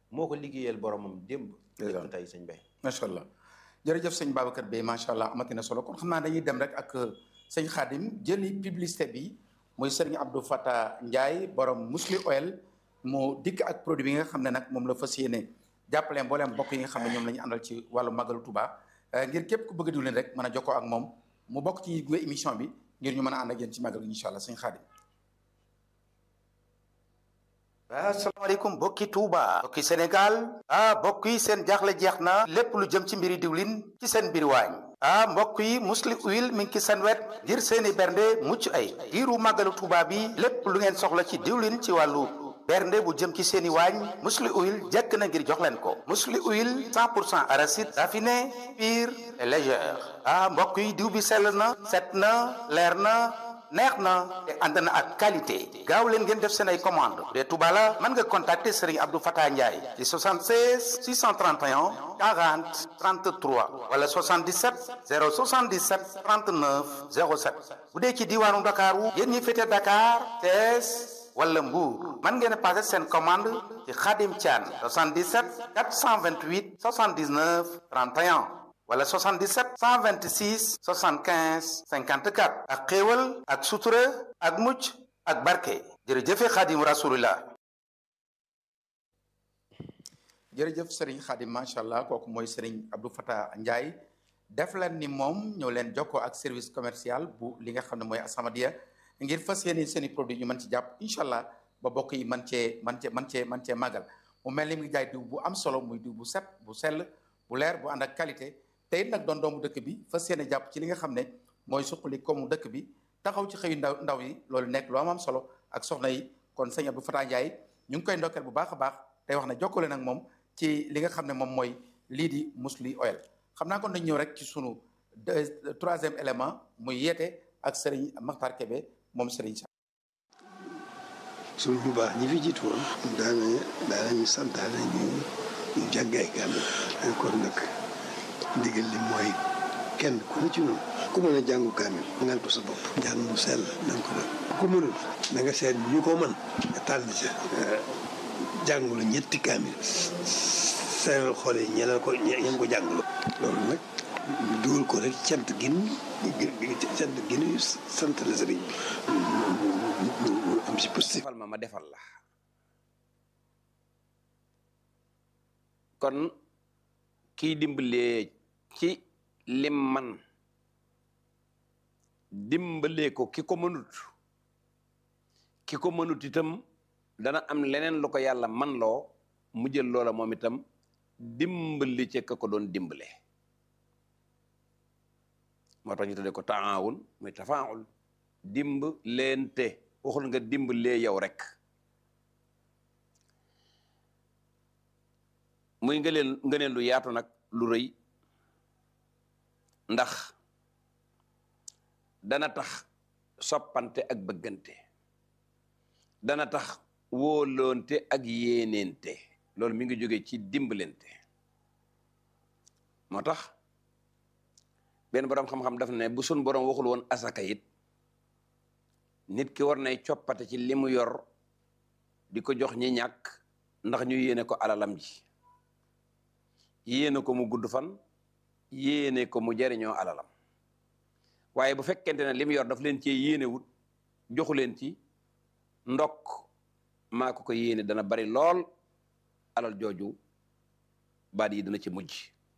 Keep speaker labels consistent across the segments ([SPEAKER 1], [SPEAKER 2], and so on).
[SPEAKER 1] moo ko liggéeyal boromam démb
[SPEAKER 2] Ndeysaan.
[SPEAKER 1] lépp tey sëñ Bay
[SPEAKER 2] macha allah jërëjëf sëñ Babacar Bey macha allah amati na solo kon xam naa dañuy dem rek ak sëñ Khadim jëli publicité bi muy sëriñ Abdou Fata Ndiaye borom Musli Oil mu dikk ak produit bi nga xam ne nag moom la fas yéene jàppale mbooleem mbokk yi nga xam ne ñoom la ñu àndal ci wàllu magalu Touba Euh, ngir képp ku bëgg a diwlin rek mën a jokkoo ak moom mu bokk ci gunge émission bi ngir ñu mën a ànd ak yéen ci magal gi incha allah sëñ Khadim. asalaamaaleykum bokki Touba bokki Sénégal ah mbokk yi seen jaaxle jeex na lépp lu jëm ci mbiri diwlin ci seen mbir waañ ah mbokk yi musli huile mi ngi ci seen wet ngir seeni bernde mucc ay diiru màggalu Touba bi lépp lu ngeen soxla ci diwlin ci wàllu bernde bu jëm ci seeni waañ musli huile jekk na ngir jox leen ko musli huile 100 pour cent arachide raffiné pur et légère ah mbokk yi diw bi sell na set na leer na neex na te ànd na ak qualité gaaw leen ngeen def seen ay commande bu dee Touba la mën nga contacter Serigne Abdou Fatah Ndiaye ci 76 631 40 33 wala 77 077 39 07 bu dee ci diwaanu Dakaru yéen ñi féete Dakar Thiès wala Mbour mën ngeen a passé seen commande ci Khadim Thian 77 428 79 31 wala 77 126 75 54 ak xéewal ak sutura ak mucc ak barke jërëjëfe xaadim rasulillah jërëjëf sëriñ xaadim macha allah kooku mooy sëriñ Abdou Fatah Ndiaye def leen ni moom ñëw leen jokkoo ak service commercial bu li nga xam ne mooy Asamadia ngir fas yéene seen i produit ñu mën ci jàpp incha allah ba bokk yi man cee man cee man cee man cee màggal mu mel ni mu ngi jaay diw bu am solo muy diw bu set bu sell bu leer bu ànd ak qualité te it nag doon doomu dëkk bi fas yéene jàpp ci li nga xam ne mooy suqali koomu dëkk bi taxaw ci xëyu ndaw ndaw yi loolu nekk lu am am solo ak soxna yi kon sëñ Abdou Fatah Ndiaye ñu ngi koy ndokkeel bu baax a baax tey wax ne jokkale nag moom ci li nga xam ne moom mooy lii di Musli Oil xam naa kon dañ ñëw rek ci sunu deux- troisième élément muy yeete ak Serigne Makhtar Kébé moom Serigne Sa
[SPEAKER 3] suñ bu baax ñi fi jiitu woon daana daanañu santaane ñu ñu jàng ay kaamil kon nag ndigal li mooy kenn ku ne ci noonu ku mën a jàngu kaamil ngal ko sa bopp njàng mu sell na nga ko def ku mënul na nga seet ñu ko mën nga tànn ca jàngulu ñetti kaamil seeral xool yi ñeneen ko ñeen ko jàngulu loolu nag ñu dugal ko rek cant gin cant gin sant la sëriñ bi mu am si positif
[SPEAKER 1] defal ma ma defal la kon kiy dimbalee ci lim man dimbalee ko ki ko mënut ki ko mënut itam dana am leneen lu ko yàlla man loo mu jël loola moom itam dimbali ci ka ko doon dimbale moo tax ñu tuddee ko taawun muy tafaawul dimb leente waxul nga dimbalee yow rek muy ngëneel ngëneel lu yaatu nag lu rëy ndax dana tax soppante ak bëggante dana tax wóoloonte ak yéeneente loolu mi ngi jóge ci dimbalante moo tax benn boroom xam-xam daf ne bu sun boroom waxul woon asaka it nit ki war nay coppate ci li mu yor di ko jox ñi ñàkk ndax ñu yéene ko alalam ji yéene ko mu gudd fan yéene ko mu jariñoo alalam waaye bu fekkente ne li mu yor daf leen cee yéene wut joxu leen ci ndokk maa ko ko yéene dana bari lool alal jooju baat yi dana ci mujj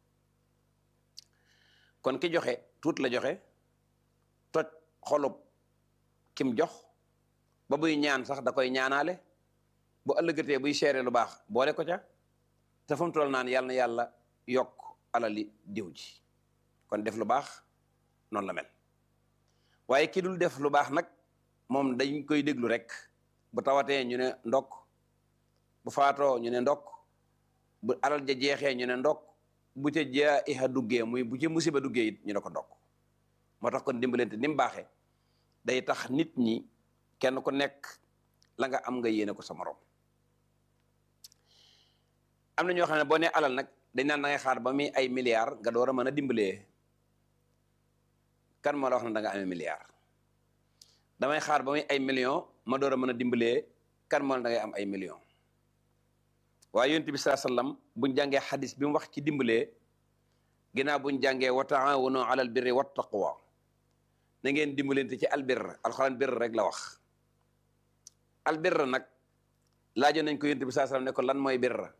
[SPEAKER 1] kon ki joxe tuut la joxe toj xolub kim jox ba buy ñaan sax da koy ñaanaale bu ëllëgatee buy seere lu baax boole ko ca te fu mu toll naan yàlla na yàlla yokk alali diw ji kon def lu baax noonu la mel waaye ki dul def lu baax nag moom dañ koy déglu rek bu tawatee ñu ne ndokk bu faatoo ñu ne ndokk bu alal ja jeexee ñu ne ndokk bu ca jaa iha duggee muy bu ca musiba duggee it ñu ne ko ndokk moo tax kon dimbalante ni mu baaxee day tax nit ñi kenn ku nekk la nga am nga yéene ko sa morom am na ñoo xam ne boo nee alal nag dañ naan da ngay xaar ba muy ay milliards nga door a mën a dimbalee kan moo la wax ne da nga amee milliards damay xaar ba muy ay millions ma door a mën a dimbalee kan moo la da ngay am ay millions waaye yonent bi saa sallam buñ jàngee xadis bi mu wax ci dimbalee ginnaaw buñ jàngee wa taawanu alal birri wat taqwa na ngeen dimbalante ci albirr alxuraan birr rek la wax albirr nag laajoon nañ ko yonent bi saa sallam ne ko lan mooy birr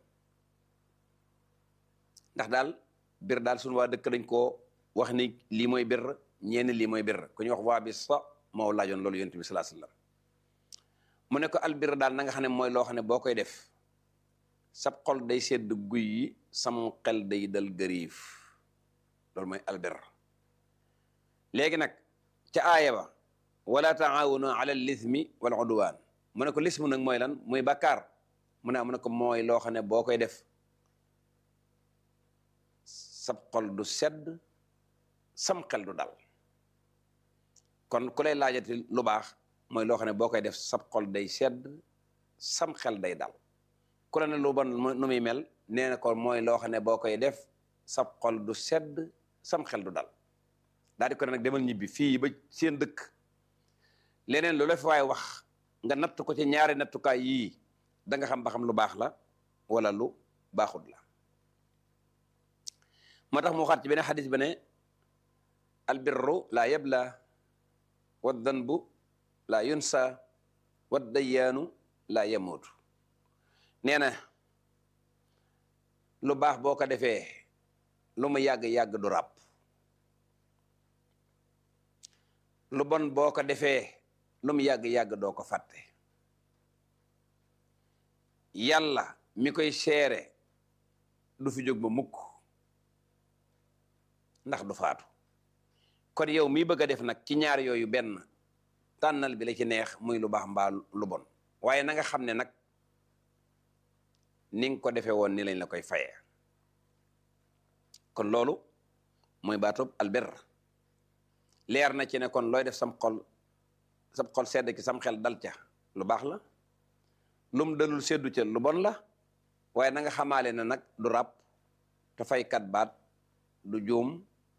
[SPEAKER 1] ndax daal birr daal suñu waa dëkk dañ koo wax ni lii mooy birr ñeeni lii mooy birr ku ñuy wax waa bi sa moo laajoon loolu yonent bi saa sallam mu ne ko albirr daal na nga xam ne mooy loo xam ne boo koy def sab xol day sedd guy yi sam xel day dal gëriif loolu mooy albir léegi nag ca aaya ba wala taawanu ala lismi wal udwaan mu ne ko lismu nag mooy lan muy bàkkaar mu ne mu ne ko mooy loo xam ne boo koy def sab xol du sedd sam xel du dal kon ku lay laajati lu baax mooy loo xam ne boo koy def sab xol day sedd sam xel day dal ku la ne lu bon nu muy mel nee na ko mooy loo xam ne boo koy def sab xol du sedd sam xel du dal daal di ko ne nag demal ñibbi fii ba seen dëkk leneen lu la fi waaye wax nga natt ko ci ñaari nattukaay yii da nga xam ba xam lu baax la wala lu baaxut la moo tax mu waxaat ci beneen xadis ba ne albirru laa yabla wa danbu laa yunsa wa dayyaanu laa yamuutu nee na lu baax boo ko defee lu mu yàgg-yàgg du ràpp lu bon boo ko defee lu mu yàgg-yàgg doo ko fàtte yàlla mi koy seere du fi jóg ba mukk ndax du faatu kon yow mi bëgg a def nag ci ñaar yooyu benn tànnal bi la ci neex muy lu baax mbaa lu bon waaye na nga xam ne nag ni nga ko defee woon ni lañ la koy fayee kon loolu mooy baatub albir leer na ci ne kon looy def sam xol sam xol sedd ki sam xel dal ca lu baax la lum dalul seddu ca lu bon la waaye na nga xamaale ne nag du ràpp te faykat baat du juum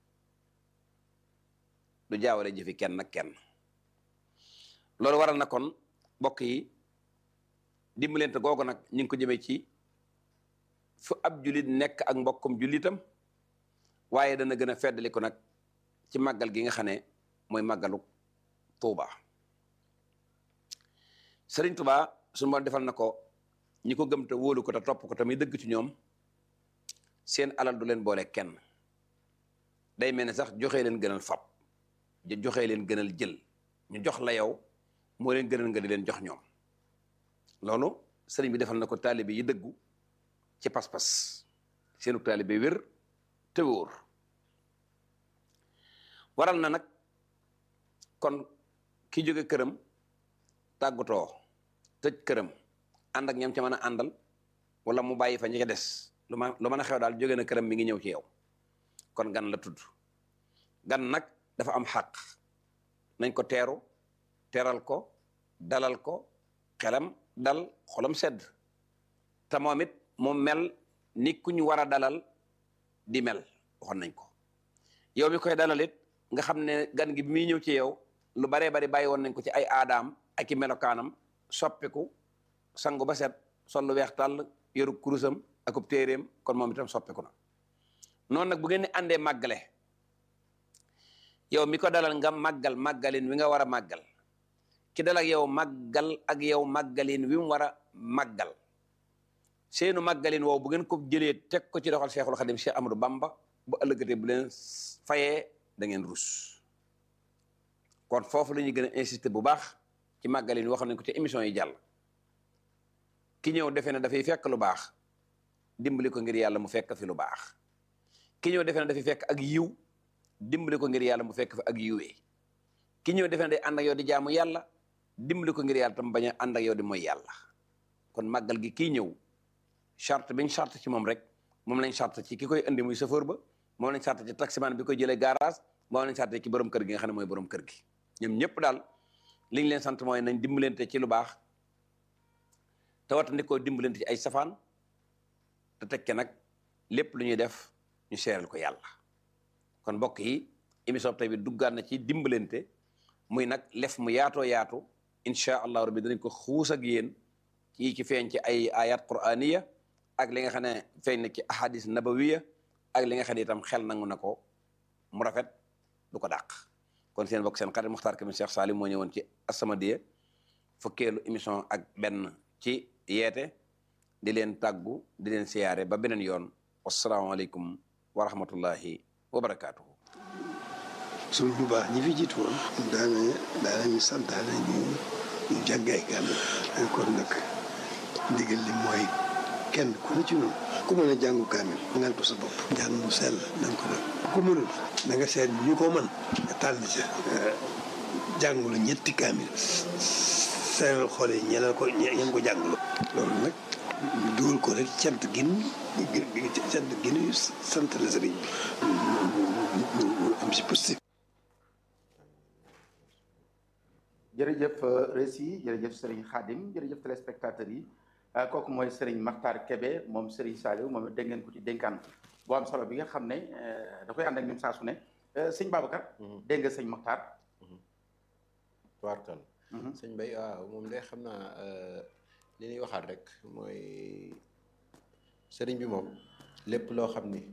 [SPEAKER 1] du jaawale jëfi kenn ak kenn loolu waral na kon mbokk yi dimbalante googu nag ñu ngi ko jëmee ci fu ab julit nekk ak mbokkum julitam waaye dana gën a feddali ko nag ci màggal gi nga xam ne mooy màggalu Tuuba Sëriñ Tuuba suñu moom defal na ko ñi ko gëm te wóolu ko te topp ko te muy dëgg ci ñoom seen alal du leen boole kenn day mel ne sax joxe leen gënal fab joxe leen gënal jël ñu jox la yow moo leen gënal nga di leen jox ñoom loolu sëriñ bi defal na ko taalibe yi dëggu ci pas-pas seenu taalibe wér te wóor waral na nag kon ki jóge këram tàggatoo tëj këram ànd ak ñam ca mën a àndal wala mu bàyyi fa ñi ca des lu ma lu mën a xew daal jóge na këram mi ngi ñëw ci yow kon gan la tudd gan nag dafa am xàq nañ ko teeru teral ko dalal ko xelam dal xolam sedd te moom it mu mel ni ku ñu war a dalal di mel waxoon nañ ko yow mi koy dalal it nga xam ne gan gi bi muy ñëw ci yow lu baree bari bàyyi woon nañ ko ci ay aadaam ak i melokaanam soppiku sangu ba set sol lu weex tàll yoru kurusam akub téeréem kon moom itam soppiku na noonu nag bu ngeen ne àndee màggale yow mi ko dalal nga màggal màggalin wi nga war a màggal ki dal ak yow màggal ak yow màggalin wi mu war a màggal seenu màggalin woow bu ngeen ko jëlee teg ko ci doxal Cheikhul Khadim Cheikh Amadou Bamba bu ëllëgatee bu leen fayee da ngeen rus kon foofu la ñuy gën a insister bu baax ci màggalin wax nañ ko ci émission yi jàll ki ñëw defee ne dafay fekk lu baax dimbali ko ngir yàlla mu fekk fi lu baax ki ñëw defee ne dafay fekk ak yiw dimbali ko ngir yàlla mu fekk fi ak yiwee ki ñëw defee ne day ànd ak yow di jaamu yàlla dimbali ko ngir yàlla tam bañ a ànd ak yow di mooy yàlla kon màggal gi kii ñëw charte biñ charte ci moom rek moom lañ charte ci ki koy indi muy chauffeur ba moom lañ charte ci taximan bi koy jëlee garage moom lañ charte ci borom kër gi nga xam ne mooy borom kër gi ñoom ñëpp daal liñ leen sant mooy nañ dimbalante ci lu baax te watandikoo dimbalante ci ay safaan te tekke nag lépp lu ñuy def ñu seeral ko yàlla kon mbokk yi émission tey bi duggaat na ci dimbalante muy nag lef mu yaatoo yaatu incha allah rabbi danañ ko xuus ak yéen ci ci feeñ ci ay ayat quraniya ak li nga xam ne feeñ na ci ahadis nabawiya ak li nga xam ne itam xel nangu na ko mu rafet du ko dàq kon seen bokk seen xarit Muxtaar Kamis Cheikh Salim moo ñëwoon ci As-Samadiyya fukkeelu émission ak benn ci yeete di leen tàggu di leen siyaare ba beneen yoon wasalaamaaleykum wa rahmatullahi wa barakaatuhu
[SPEAKER 3] suñ bu baax ñi fi jiitu woon daana daanañu santaane ñu ñu jàngay kaamil kon nag ndigal li mooy kenn ku ne ci noonu ku mën a jàngu kaamil ngal ko sa bopp njàng mu sell na nga ko def ku mënul na nga seet ñu ko mën nga tànn ca jàngulu ñetti kaamil seeral xool yi ñeneen ko ñeen ko jàngulu loolu nag ñu dugal ko rek cant gin cant gin sant la sëriñ bi mu am si positif
[SPEAKER 2] jërëjëf Rési jërëjëf Serigne Khadim jërëjëf téléspectateurs yi kooku mooy Serigne Makhtar Kébé moom Serigne Saliou moom dégg ngeen ko ci dénkaan boo am solo bi nga xam ne da koy ànd ak ñun saa su ne sëñ Babacar. dégg nga sëñ Makhtar.
[SPEAKER 4] tubaarkal sëñ Bay waaw moom de xam naa li ñuy waxaat rek mooy sëriñ bi moom lépp loo xam ni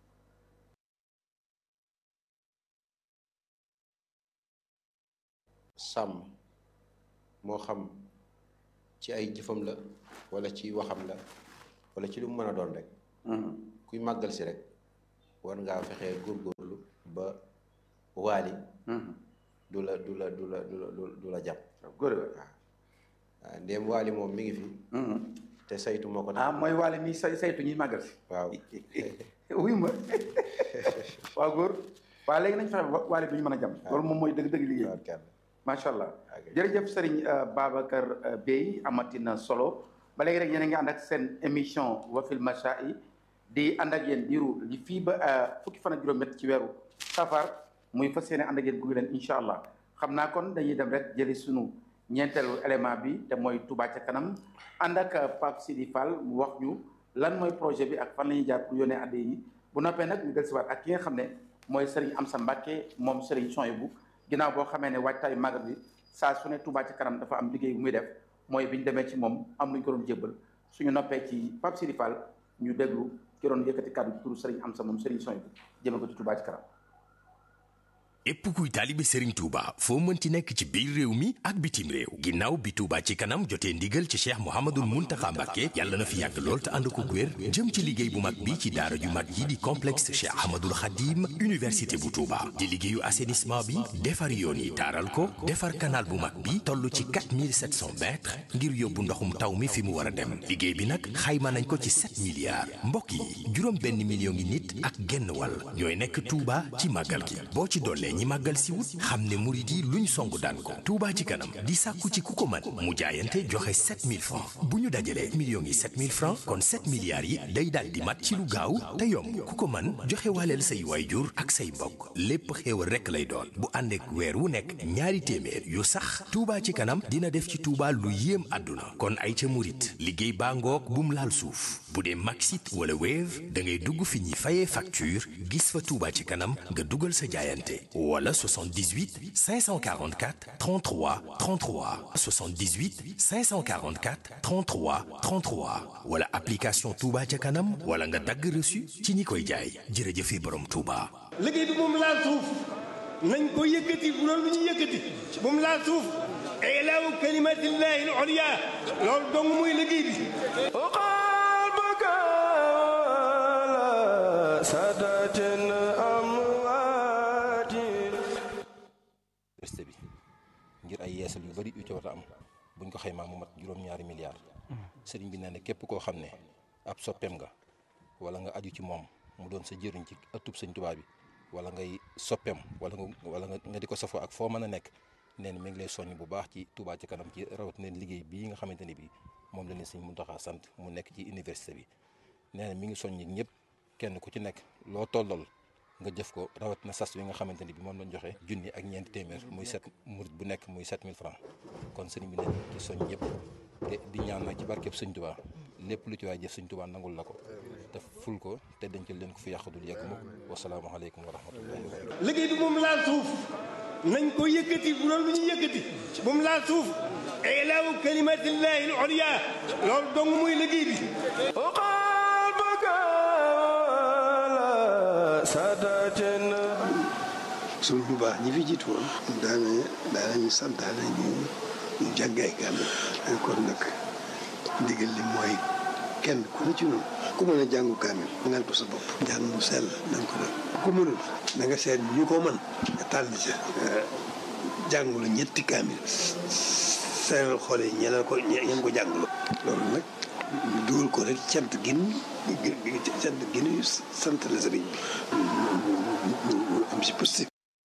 [SPEAKER 4] sàmm moo xam ci ay jëfam la wala ci waxam la wala ci lu mu mën a doon rek kuy màggal si rek war ngaa fexee góorgóorlu ba waali du la du la du la du la du la jàpp
[SPEAKER 2] góor
[SPEAKER 4] waaw ndéem waali moom mi ngi fi te saytu moo ko
[SPEAKER 2] ah mooy waale mi say saytu ñuy màggal si
[SPEAKER 4] waaw
[SPEAKER 2] wuy ma waaw góor waaw léegi nañ fexe ba waale du ñu mën a jàmm loolu moom mooy dëgg-dëgg liggéey macha allah jërëjëf Serigne Babacar Bey amatina solo ba léegi rek yéen a ngi ànd ak seen émission wafil machaa'i di ànd ak yéen diiru li fii ba fukki fan ak juróom-ñett ci weeru safar muy fas yéene ànd ak yéen gunge leen incha allah xam naa kon dañuy dem rek jëli sunu ñeenteelu élément bi te mooy Touba ca kanam ànd ak Pape Sidi Fall mu wax ñu lan mooy projet bi ak fan la ñuy jaar pour yónnee adde yi bu noppee nag ñu dellusiwaat ak ki nga xam ne mooy Serigne Amsa Mbacke moom Serigne Soyebu ginnaaw boo xamee ne waajtaayu magal bi saa su ne Touba ci kanam dafa am liggéey bu muy def mooy bi ñu demee ci moom am lu ñu ko doon jébbal suñu noppee ci Pape Sidi Fall ñu déglu ki doon yëkkati kàddu ci turu Serigne Amsa moom Serigne Soyebu jëme ko ci Touba ci kanam.
[SPEAKER 5] épp kuy taalibe Serigne Touba foo mënti nekk ci biir réew mi ak bitim réew ginnaaw bi Touba ci kanam jotee ndigal ci cheikh Mouhamadul Mountakha Mbacké yàlla na fi yàgg lool te ànd ko wér jëm ci liggéey bu mag bi ci daara ju mag yi di complexe cheikh Ahmadul Khadim université bu Touba di liggéeyu assainissement bi defar yoon yi taaral ko defar canal bu mag bi toll ci 4700 mètres ngir yóbbu ndoxum taw mi fi mu war a dem liggéey bi nag xayma nañ ko ci 7 milliards mbokk yi juróom benn million ngi nit ak genn wàll ñooy nekk Touba ci màggal gi boo ci dollee ñi màggal si wut xam ne murit yi luñ song daan ko Touba ci kanam di sàkku ci ku ko mën mu jaayante joxe 7000 francs bu ñu dajalee millions yi 7000 francs kon 7 milliards yi day daal di mat ci lu gaaw te yomb ku ko mën joxe waaleel say waayjur ak say mbokk lépp xéewal rekk lay doon bu ànd ak weer wu nekk ñaari téeméer yu sax Touba ci kanam dina def ci Touba lu yéem àdduna kon ay ca murit liggéey baa ngoog bu mu laal suuf bu dee Maxit wala Wave da ngay dugg fi ñuy fayee facture gis fa Touba ci kanam nga dugal sa jaayante wala 78 544 33 33 78 544 33 33 wala application Touba ca kanam wala nga dagg reçu ci ñi koy jaay jërëjëfe borom Touba.
[SPEAKER 6] liggéey bi moom laal suuf nañ ko yëkkati bu loolu lu ñu yëkkati moom laal suuf ilaahu kalimatillahi al-ulya loolu dong muy liggéey bi
[SPEAKER 4] université bi ngir ay yeesal yu bari yu ci war a am buñ ko xaymaa mu mat juróom-ñaari milliards sëriñ bi nee na képp koo xam ne ab soppeem nga wala nga aju ci moom mu doon sa jëriñ ci ëttub sëñ Tuubaa bi wala ngay soppeem wala nga wala nga di ko safoo ak foo mën a nekk nee na mi ngi lay soññ bu baax ci Touba ci kanam ci rawat na liggéey bii nga xamante ni bii moom la leen sëñ Muntaxa sant mu nekk ci université bi nee na mi ngi soññ ñëpp kenn ku ci nekk loo tollool nga jëf ko rawat na sas wi nga xamante ni bi moom lañ joxe junni ak ñeenti téeméer muy set murit bu nekk muy 7000 francs kon sëriñ bi ne ci soñ ñëpp te di ñaan nag ci barkeb sëñ Touba lépp lu ci waay jëf sëñ Touba nangul la ko te ful ko te dencal leen ko fi yàqudul yegg mukk wasalaamaaleykum wa rahmatullahi wa barakatuh
[SPEAKER 6] liggéey bi moom laal suuf nañ ko yëkkati bu loolu lu ñu yëkkati moom laal suuf ilaahu kalimatillahi al-ulya loolu dong muy liggéey bi
[SPEAKER 3] suñu bu baax ñi fi jiitu woon daana daanañu santaane ñu ñu jàngay kaamil kon nag ndigal li mooy kenn ku ne ci noonu ku mën a jàngu kaamil ngal ko sa bopp njàng mu sell na nga ko def ku mënul na nga seet ñu ko mën nga tànn ca jàngulu ñetti kaamil seeral xool yi ñeneen ko ñeen ko jàngulu loolu nag ñu dugal ko rek cant gin cant gin sant la sëriñ bi ñu am si positif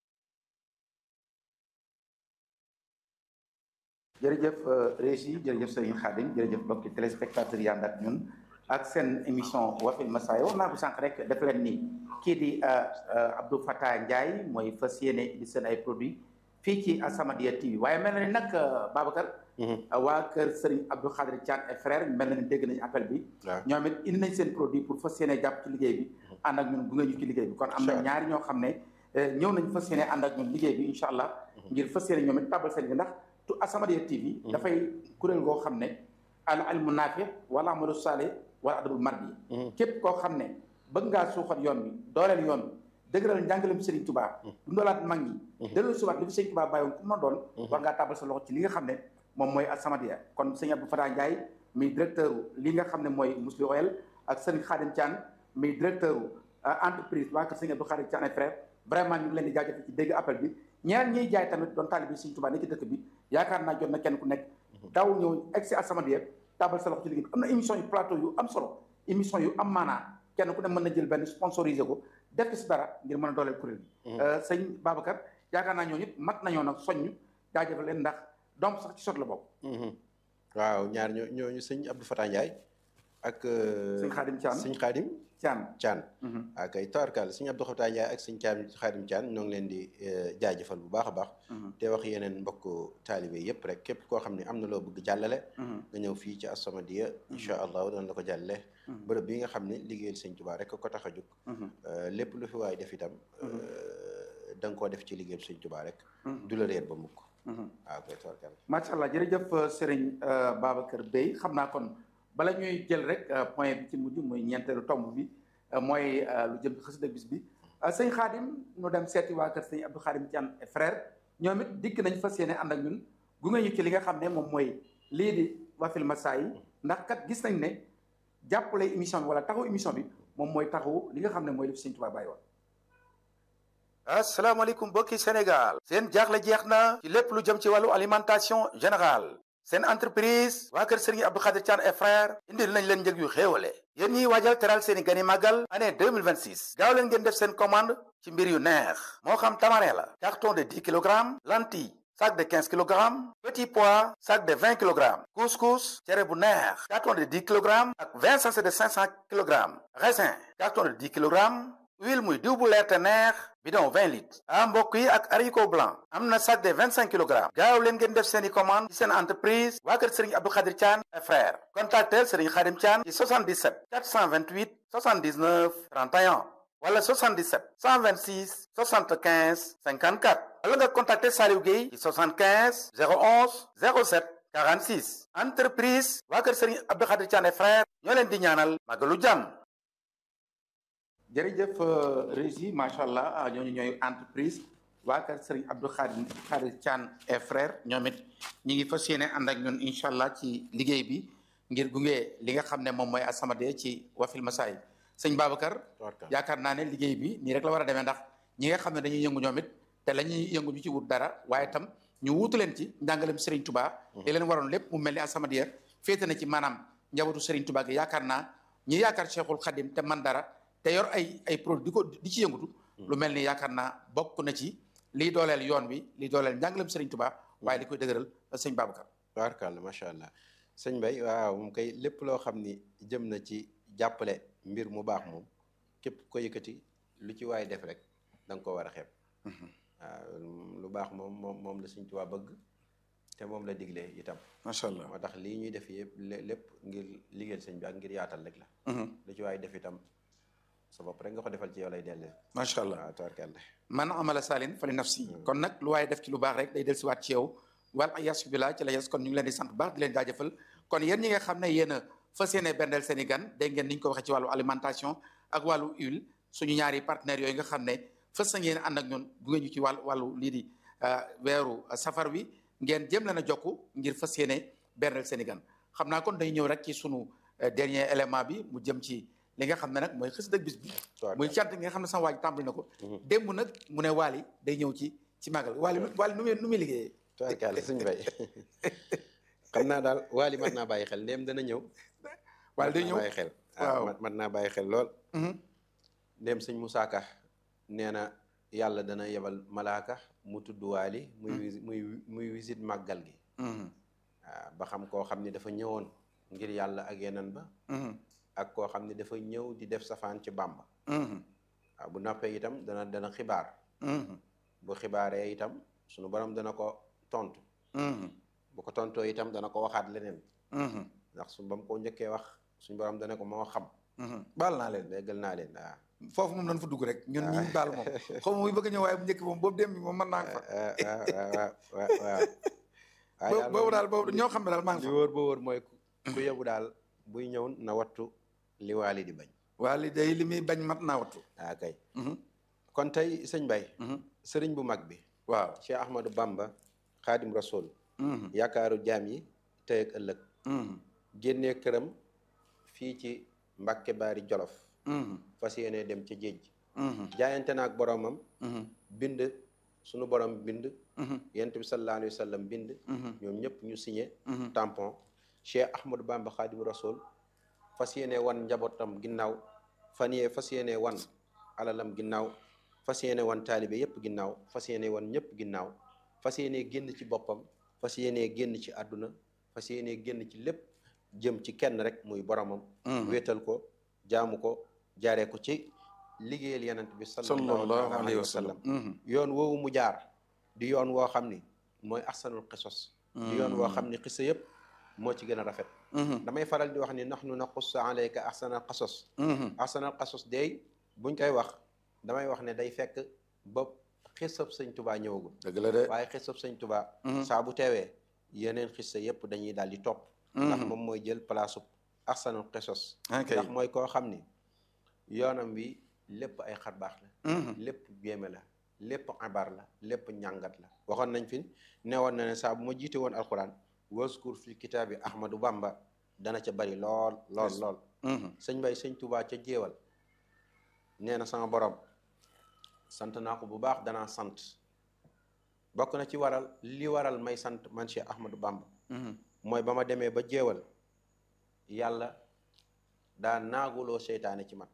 [SPEAKER 2] jërëjëf Régie jërëjëf Serigne Khadim jërëjëf mbokki téléspectateurs yi ànd ak ñun ak seen émission Wafil Massaaya wax naa ko sànq rek def leen ni kii di Abdou Fatah Ndiaye mooy fas yéene di seen ay produits fii ci As-Samadiyya TV waaye mel na ni nag Babacar. waa kër Serigne Abdou Khadir Thian et frère mel na ni dégg nañu appel bi. ñoom it indi nañ seen produit pour fas yéene jàpp ci liggéey bi. ànd ak ñun gunge ñu ci liggéey bi kon am na ñaari ñoo xam ne ñëw nañ fas yéene ànd ak ñun liggéey bi incha allah. ngir fas yéene ñoom it tabal seen bi ndax. tu As-Samadiyya TV. dafay kuréel goo xam ne al ilmu naafi wala amalu saale wala adabul mardi képp koo xam ne bëgg ngaa suuxat yoon bi dooleel yoon bi dëgëral njàngalem Serigne Touba. dundalaat mag ñi. delloo suwaat li fi Serigne Touba bàyyoon ku ma doon. war ngaa tabal sa loxo ci li nga xam ne moom mooy As-Samadiyya kon sëñ Abdou Fatah Ndiaye mi directeur li nga xam ne mooy Mousli Oil ak sëñ Khadim Thian mi directeur entreprise waa kër sëñ Abdou Khadim Thian et frère vraiment ñu ngi leen di jaajëfal ci dégg appel bi ñeneen ñiy jaay tamit doon taalibe bi Sëriñ Tuubaa ne ci dëkk bi yaakaar naa jot na kenn ku nekk daw ñëw egg si As-Samadiyya tabal sa loxo ci liggéey bi am na émission yu plateau yu am solo émission yu am maanaa kenn ku ne mën na jël benn sponsorisé ko def ci si dara ngir mën a dooleel kuréel bi sëñ Babacar yaakaar naa ñoo it mat nañoo nag soññ jaajëfal leen ndax doom sax ci sot la bokk
[SPEAKER 7] waaw ñaar ñoo ñooñu sëñ Abdou Fatah Ndiaye ak
[SPEAKER 2] sëñ Khadim Thian
[SPEAKER 7] sëñ Khadim
[SPEAKER 2] Thian
[SPEAKER 7] Thian ak ay tawarkal sëñ Abdou Fatah Ndiaye ak sëñ Thian Khadim Thian ñoo ngi leen di jaajëfal bu baax a baax te wax yeneen mbokk taalibe yépp rek képp koo xam ne am na loo bëgg jàllale nga ñëw fii ci As-Samadiyya incha allahu dana la ko jàllale bërëb bi nga xam ne liggéeyal sëñ Tuubaa rek ko tax a jóg lépp lu fi waay def itam da nga koo def ci liggéeyal sëñ Tuubaa rek du la réer ba mukk waaw koy tawarkal
[SPEAKER 2] macha allah jërëjëf Serigne Babacar Bey xam naa kon bala ñuy jël rek point bi ci mujj muy ñeenteelu tomb bi mooy lu jëm xasida bis bi sëñ Xaadim ñu dem seeti waa kër sëñ Abdou Xaadim Thian et frère ñoom it dikk nañ fas yéene ànd ak ñun gunge ñu ci li nga xam ne moom mooy lii di Wafil Massaaya ndax kat gis nañ ne jàppale émission bi wala taxaw émission bi moom mooy taxaw li nga xam ne mooy li fi sëñ Tuubaa bàyyi woon
[SPEAKER 8] asalaamaaleykum mbokki Sénégal seen jaaxle jeex na ci lépp lu jëm ci wàllu alimentation générale seen entreprise waa kër Serigne Abdou Khadir Thian et frère indil nañ leen njëg yu xéewale yéen ñiy waajal teral seeni gani màggal année 2026 gaaw leen ngeen def seen commande ci mbir yu neex moo xam tamarin la carton de 10 kilogrammes lentille sac de 15 kilogrammes petit pois sac de 20 kilogrammes couscous cere bu neex carton de 10 kilogrammes ak 20 sachet de 500 kilogrammes raisin carton de 10 kilogrammes huile muy diw bu leer te neex bidon 20 litres ah mbokk yi ak haricot blanc am na sac de 25 kilogrammes gaaw leen ngeen def seeni commande ci seen entreprise waa kër Serigne Abdou Khadir Thian et frère contactel Serigne Khadim Thian ci 77 428 79 31 wala 77 126 75 54 wala nga contacter Saliou Gueye ci 75 011 07 46 entreprise waa kër Serigne Abdou Khadir Thian et frère ñoo leen di ñaanal magalu jàmm
[SPEAKER 2] jërëjëf Régie macha allah ñooñu ñooy entreprise waa kër Serigne Abdou Khadir Khadir Thian et frère ñoom it ñi ngi fas yéene ànd ak ñun incha allah ci liggéey bi ngir gunge li nga xam ne moom mooy As-Samadiyya ci Wafil Massaaya sëñ Babacar yaakaar naa ne liggéey bi nii rek la war a demee ndax ñi nga xam ne dañuy yëngu ñoom it te la ñuy yëngu ñu ci wut dara waaye itam ñu wuutu leen ci njàngalem Serigne Touba li leen waroon lépp mu mel ni As-Samadiyya féete na ci maanaam njabootu Serigne Touba gi yaakaar naa ñi yaakaar Cheikhul Khadim te man dara te yor ay ay produit di ko di ci yëngutu lu mel ni yaakaar naa bokk na ci liy dooleel yoon wi liy dooleel njàngalem Serigne Touba waaye li koy dëgëral sëñ Babacar
[SPEAKER 7] tabaarkalla macha allah sëñ Bay waaw moom kay lépp loo xam ni jëm na ci jàppale mbir mu baax moom képp ko yëkkati lu ci waay def rek da nga ko war a xeeb waaw lu baax moom moom moom la sëñ Tuubaa bëgg te moom la digle itam
[SPEAKER 2] macha allah
[SPEAKER 7] moo tax lii ñuy def yëpp lépp ngir liggéeyal sëñ bi ak ngir yaatal rek la lu ci waay def itam sa bopp rek nga ko defal ci yow lay dellu
[SPEAKER 2] macha allah
[SPEAKER 7] waaw tabaarkalla
[SPEAKER 2] man amala salin fali nafsi kon nag lu waaye def ci lu baax rek day del siwaat ci yow wal yasu billah ci la yes kon ñu ngi leen di sant bu baax di leen jaajëfal kon yéen ñi nga xam ne yéen a fas yéene bendel seen i gan dégg ngeen ni ñu ko waxee ci wàllu alimentation ak wàllu huile suñu ñaari partenaires yooyu nga xam ne fës na ngeen ànd ak ñun gunge ñu ci wàllu wàllu lii di weeru safar wi ngeen jëm leen a jokku ngir fas yéene bernel seen i gan xam naa kon day ñëw rek ci sunu dernier élément bi mu jëm ci li nga xam ne nag mooy xës dëgg bis bi muy cant gi nga xam ne sama waaj tàmbali na ko démb nag mu ne Waly day ñëw ci ci màggal Waly Waly nu muy nu muy liggéeyee
[SPEAKER 7] tubaarkàlla suñu bay xam naa daal Waly mat naa bàyyi xel ndéem dana ñëw
[SPEAKER 2] Waly day ñëw
[SPEAKER 7] bàyyi xel
[SPEAKER 2] waaw
[SPEAKER 7] mat naa bàyyi xel lool ndéem sëñ Moussa Ka nee na yàlla dana yebal malaaka mu tudd Waly muy muy muy visite màggal gi waaw ba xam koo xam ni dafa ñëwoon ngir yàlla ak yeneen ba ak koo xam ne dafa ñëw di def safaan ci Bàmba waaw bu noppee itam dana dana xibaar bu xibaaree itam sunu borom dana ko tontu bu ko tontoo itam dana ko waxaat leneen ndax su ba mu ko njëkkee wax suñu borom dana ko moo xam
[SPEAKER 2] baal naa leen
[SPEAKER 7] déggal naa leen waaw
[SPEAKER 2] foofu moom nañ fa dugg rek ñun ñi baal moom xaw ma muy bëgg a ñëw waaye bu njëkk moom boobu dem bi moom mën naa fa
[SPEAKER 7] waaw waaw waaw
[SPEAKER 2] boobu daal boobu ñoo xam ne daal maa ngi
[SPEAKER 7] li wóor ba wóor mooy ku yebu daal buy ñëw na wattu li Waly di bañ
[SPEAKER 2] Waly day li muy bañ mat naa wattu
[SPEAKER 7] waaw kay kon tey sëñ Bay sëriñ bu mag bi
[SPEAKER 2] waaw
[SPEAKER 7] Cheikh Ahmadou Bamba Xaadim Rasul yaakaaru jaam yi tey ak ëllëg génnee këram fii ci Mbàkke Baari Jolof fas yéene dem ca géej jaayante na ak boromam bind sunu borom bind yent bi sallallahu alayhi wa sallam bind ñoom ñëpp ñu signé tampon Cheikh Ahmadou Bamba Xaadim Rasul fas yéene wan njabootam ginnaaw fan yee fas yéene wan alalam ginnaaw fas yéene wan taalibe yépp ginnaaw fas yéene wan ñëpp ginnaaw fas yéene génn ci boppam fas yéene génn ci àdduna fas yéene génn ci lépp jëm ci kenn rek muy boromam wéetal ko jaamu ko jaaree ko ci liggéeyal yenent bi sallallahu alayhi wa sallam yoon woowu mu jaar di yoon woo xam ni mooy ahsanul qisos di yoon woo xam ni xisa yépp moo ci gën a rafet damay faral di wax ni nahnu naqussu alayka ahsanal qasos ahsanal qasos day buñ koy wax damay wax ne day fekk ba xisab sëñ tubaa ñëwagul
[SPEAKER 2] dëgg la de
[SPEAKER 7] waaye xisab sëñ tubaa saa bu teewee yeneen xissa yépp dañuy daal di topp ndax moom mooy jël place ahsanul qisos ndax mooy koo xam ni yoonam wi lépp ay xar baax la lépp jéeme la lépp abar la lépp ñàngat la waxoon nañ fi newoon na ne saa bu ma jiite woon alquran waskur fi kitaabi ahmadou bamba dana ca bari lool lool lool sëñ bay sëñ tubaa ca jéewal nee na sama borom sant naa ko bu baax danaa sant bokk na ci waral li waral may sant man Cheikh ahmadou bamba mooy ba ma demee ba jéewal yàlla daa naaguloo seytaane ci man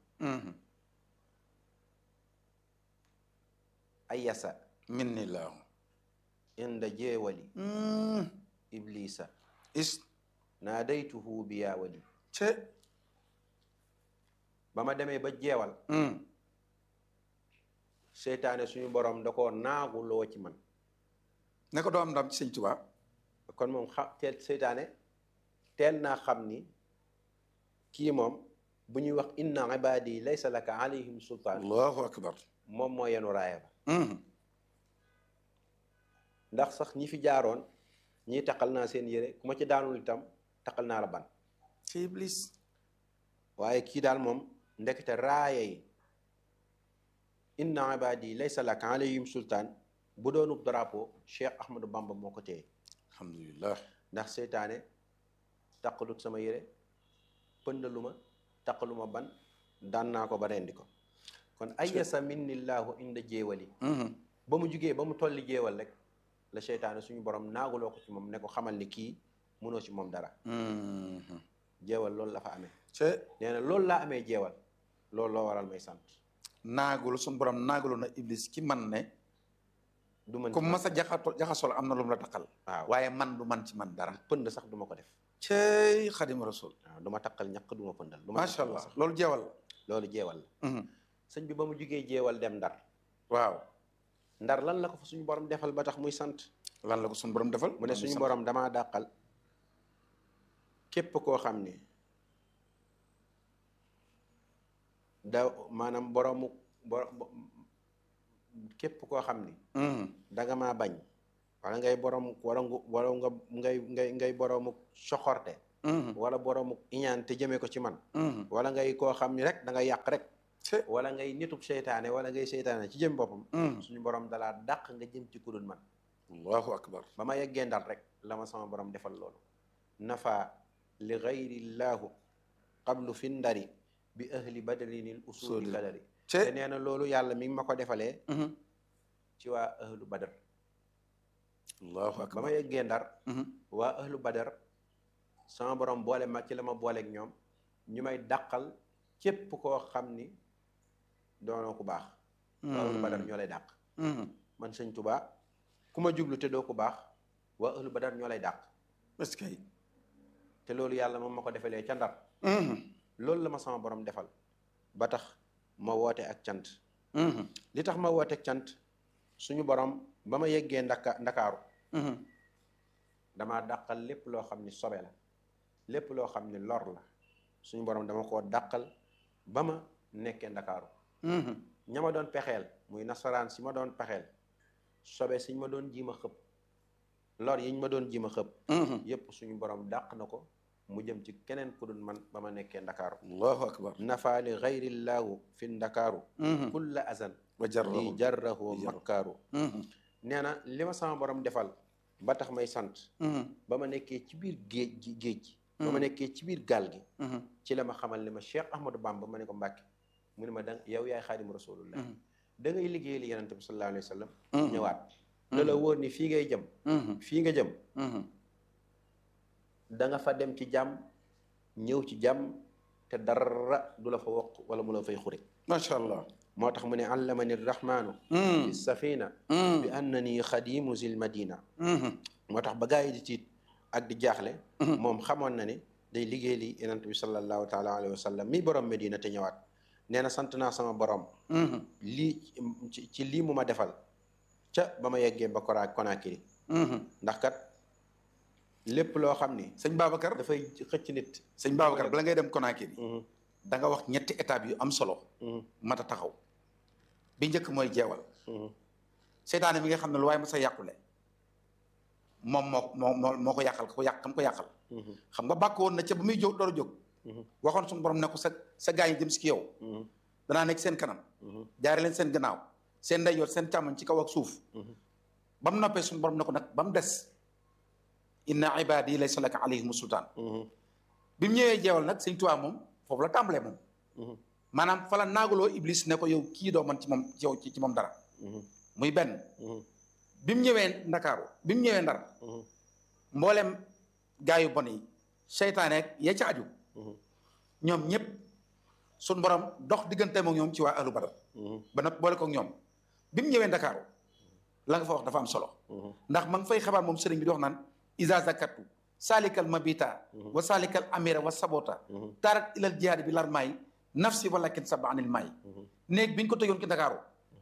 [SPEAKER 7] ayasa
[SPEAKER 2] minni laahu
[SPEAKER 7] inda jeewali iblisa
[SPEAKER 2] is
[SPEAKER 7] naadaytuhu bi yaa wali
[SPEAKER 2] ce
[SPEAKER 7] ba ma demee ba jeewal seytaane suñu borom da koo naaguloo ci man
[SPEAKER 2] ne ko doo am ndam ci sëñ Tuubaa
[SPEAKER 7] kon moom xam teel seytaane teel naa xam ni kii moom bu ñuy wax inna ibadi laysa laka alayhim sultaan
[SPEAKER 2] allahu akbar
[SPEAKER 7] moom moo yenu raaya ba ndax sax ñi fi jaaroon ñii taqal naa seen yére ku ma ci daanul itam taqal naa la ban
[SPEAKER 2] ci iblis
[SPEAKER 7] waaye kii daal moom ndekete raaya yi inna ibadi laysa laka alayhim sultaan bu doonub drapeau Cheikh Ahmadou Bamba moo ko téye
[SPEAKER 2] alhamdulillah
[SPEAKER 7] ndax seytaane taqalut sama yére pëndaluma taqaluma ban daan naa ko ba rendi ko kon ayasa minnillahu inda jéewali ba mu jugee ba mu tolli jéewal rek la seytaane suñu borom naaguloo ko ci moom ne ko xamal ni kii mënoo ci moom dara jeewal loolu la fa amee
[SPEAKER 2] ce
[SPEAKER 7] nee na loolu laa amee jeewal loolu loo waral may sant
[SPEAKER 2] naagul suñu borom naaguloo na iblis ki man ne
[SPEAKER 7] du mën
[SPEAKER 2] comme masa jaxato jaxasol am na lu mu la taqal
[SPEAKER 7] waaw
[SPEAKER 2] waaye man du man ci man dara
[SPEAKER 7] pënd sax du ma ko def
[SPEAKER 2] cey xadim rasul
[SPEAKER 7] waaw du ma taqal ñaq du ma pëndal du ma
[SPEAKER 2] macha
[SPEAKER 7] taqal
[SPEAKER 2] allah
[SPEAKER 7] sax
[SPEAKER 2] loolu jeewal
[SPEAKER 7] loolu jeewal la
[SPEAKER 2] la
[SPEAKER 7] sëñ bi ba mu jugee jeewal dem ndar
[SPEAKER 2] waaw
[SPEAKER 7] ndar lan la ko fa suñu borom defal ba tax muy sant
[SPEAKER 2] lan la ko suñu borom defal
[SPEAKER 7] mu ne suñu borom damaa dàqal képp koo xam ne da maanaam boroomu boro képp koo xam ni da nga maa bañ wala ngay borom wala nga wala nga ngay ngay ngay boroomu soxorte wala boroomu iñaan te jëmee ko ci man wala ngay koo xam ni rek da nga yàq rek wala ngay nitub seytaane wala ngay seytaane ci jëm boppam suñu borom dalaa dàq nga jëm ci kudul man
[SPEAKER 8] allahu akbar
[SPEAKER 7] ba ma yeggee ndar rek la ma sama borom defal loolu nafa li gayrillaahu qablu fi ndari bi ahli badrinil usuli kadari te nee na loolu yàlla mi ngi ma ko defalee ci waa ahlu badar
[SPEAKER 8] allahu
[SPEAKER 7] ba
[SPEAKER 8] akbar
[SPEAKER 7] ma yeggee ndar waa ahlu badar sama borom boole ma ci la ma booleeg ñoom ñu may dàqal képp koo xam ni doonoo ku baax waa ahlu badar ñoo lay dàq man sëñ Tuubaa ku ma jublu te doo ku baax waa ahlu badar ñoo lay dàq
[SPEAKER 8] est-ce que
[SPEAKER 7] te loolu yàlla moom ma ko defalee ca ndar loolu la ma sama borom defal ba tax ma woote ak cant li tax ma woote ak cant suñu borom ba ma yeggee ndaka ndakaaru damaa dàqal lépp loo xam ni sobe la lépp loo xam ni lor la suñu borom dama koo dàqal ba ma nekkee ndakaaru ña ma doon pexeel muy nasaraan si ma doon pexeel sobe siñ ma doon jiima xëpp lor yiñ ma doon jiima xëpp yépp suñu borom dàq na ko mu jëm ci keneen ku dul man ba ma nekkee ndakaaru
[SPEAKER 8] allahu akbar
[SPEAKER 7] nafaali gayrillaahu fi ndakaaru kulla azan
[SPEAKER 8] wa jarrahu
[SPEAKER 7] li jarrahu makkaaru nee na li ma sama borom defal ba tax may sant ba ma nekkee ci biir géej gi géej gi ba ma nekkee ci biir gaal gi ci la ma xamal ne ma Cheikh Ahmadou Bamba ma ne ko Mbàkke mu ne ma da yow yaay xaadimu rasulullah da ngay liggéey li yonente bi sallallahu alayhi wa sallam ñëwaat da la wóor ni fii ngay jëm fii nga jëm da nga fa dem ci jàmm ñëw ci jàmm te dara du la fa wokk wala mu la fay xure
[SPEAKER 8] macha allah
[SPEAKER 7] moo tax mu ne allamani rahmaanu fi safina bi annani xadimu zil madina moo tax ba gaa yi di tiit ak di jaaxle moom xamoon na ne day liggéey li yonent bi sallallahu taala alayhi wa sallam mi borom medina te ñëwaat nee na sant naa sama borom lii ci ci lii mu ma defal ca ba ma yeggee ba Kora Konakiri ndax kat lépp loo xam ni
[SPEAKER 8] sëñ Babacar
[SPEAKER 7] dafay xëcc nit
[SPEAKER 8] sëñ Babacar bala ngay dem Conakry da nga wax ñetti étapes yu am solo mat a taxaw bi njëkk mooy jeewal seytaane mi nga xam ne lu waaye ma sa yàqule moom moo moo moo moo ko yàqal ko yàq kam ko yàqal xam nga bàkk woon na ca ba muy jóg door a jóg waxoon suñu borom ne ko sa sa gaa yi jëm si ki yow danaa nekk seen kanam jaare leen seen gannaaw seen ndeyjoor seen càmmoñ ci kaw ak suuf ba mu noppee suñu borom ne ko nag ba mu des inna ibadi laysa laka alayhim sultaan bi mu ñëwee jeewal nag sëñ Tuubaa moom foofu la tàmbalee moom maanaam fa la naagaloo iblis ne ko yow kii doo man ci moom ci yow ci moom dara muy benn bi mu ñëwee ndakaaru bi mu ñëwee ndar mboolem gaa yu bon yi seytaane ak ya ca aju ñoom ñëpp suñ borom dox digganteem ak ñoom ci waa ahlu badar ba nag boole ko ak ñoom bi mu ñëwee ndakaaru la nga fa wax dafa am solo ndax ma nga fay xabaar moom sëriñ bi di wax naan isa zakatu salikal mabita wa salikal amira wa sabota tarat ilal jihaadi bi lar maay nafsi walakin saba anil maay néeg bi ñu ko tëjoon ci ndakaaru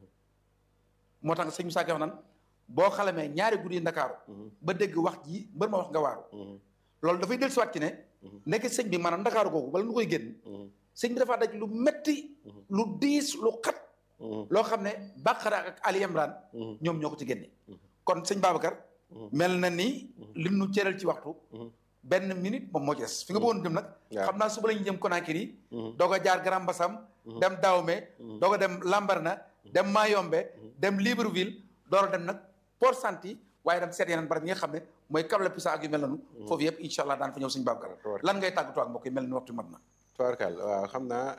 [SPEAKER 8] moo tax sëñ Musaa Ka wax naan boo xalamee ñaari guddi yi ndakaaru ba dégg wax ji mbër ma wax nga waaru loolu dafay del siwaat ci ne nekk sëñ bi maanaam ndakaaru googu bala nu koy génn sëñ bi dafaa daj lu metti lu diis lu xat loo xam ne Baqara ak Ali Imran ñoom ñoo ko ci génne kon sëñ Babacar mel na ni lim nu cëral ci waxtu benn minute moom moo ci des fi nga bëggoon dem nag xam naa suba la ñu jëm Conakry doog a jaar Grand Bassam dem Dahomey doog a dem Lambaréné dem Mayombe dem Libreville door a dem nag Port Santi waaye dem seet yeneen barab yi nga xam ne mooy Cap Pisa ak yu mel noonu foofu yëpp incha allah daan fa ñëw sëñ Babacar lan ngay tàggatoo ak mbokk yi mel ni waxtu mat na
[SPEAKER 7] tubaarkal waaw xam naa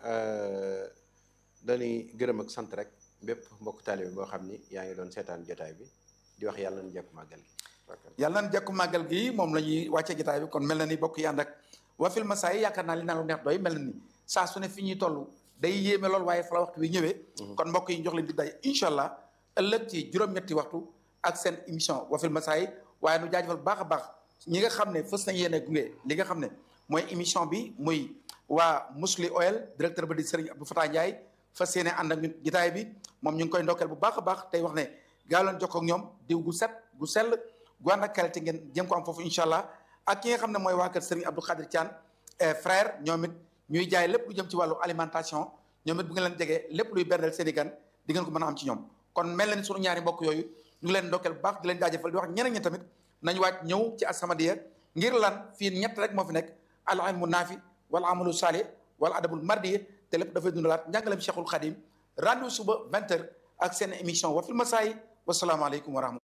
[SPEAKER 7] dañuy gërëm ak sant rek bépp mbokk taalibe boo xam ni yaa ngi doon seetaan jotaay bi di wax yàlla nañu jekku màggal gi
[SPEAKER 8] yàlla nañu jekku màggal gi moom la ñuy wàccee jotaay bi kon mel na ni bokk yi ànd ak Wafil Massaay yaakaar naa li naa lu neex doy mel na ni saa su ne fi ñuy toll day yéeme lool waaye fa la waxtu bi ñëwee kon mbokk yi jox leen di day incha allah ëllëg ci juróom-ñetti waxtu ak seen émission Wafil Massaay waaye nu jaajëfal baax a baax ñi nga xam ne fës nañ yéene gunge li nga xam ne mooy émission bi muy waa Musli Oil directeur ba di Serigne Abdou Fatah Ndiaye fas yéene ànd ak ñun jotaay bi moom ñu ngi koy ndokkeel bu baax a baax tey wax ne gaaw leen jokkoo ak ñoom diw gu set gu sell gu ànd ak qualité ngeen jëm ko am foofu incha allah ak ki nga xam ne mooy waa kër Serigne Abdou Khadir Thian frère ñoom it ñuy jaay lépp lu jëm ci wàllu alimentation ñoom it bu ngeen leen jegee lépp luy berndeel seen i gan di ngeen ko mën a am ci ñoom kon mel na ni sunu ñaari mbokk yooyu ñu ngi leen ndokkeel bu baax di leen jaajëfal di wax ñeneen ñi tamit nañu waaj ñëw ci As-Samadiyya ngir lan fii ñett rek moo fi nekk al ilmu naafi wal amalu saalih wal adabul mardi
[SPEAKER 2] te lépp dafay dundalaat njàngaleem Cheikhul Khadim rendez-vous suba 20 heures ak seen émission Wafil Massaay wasalaamaaleykum wa rahmatulah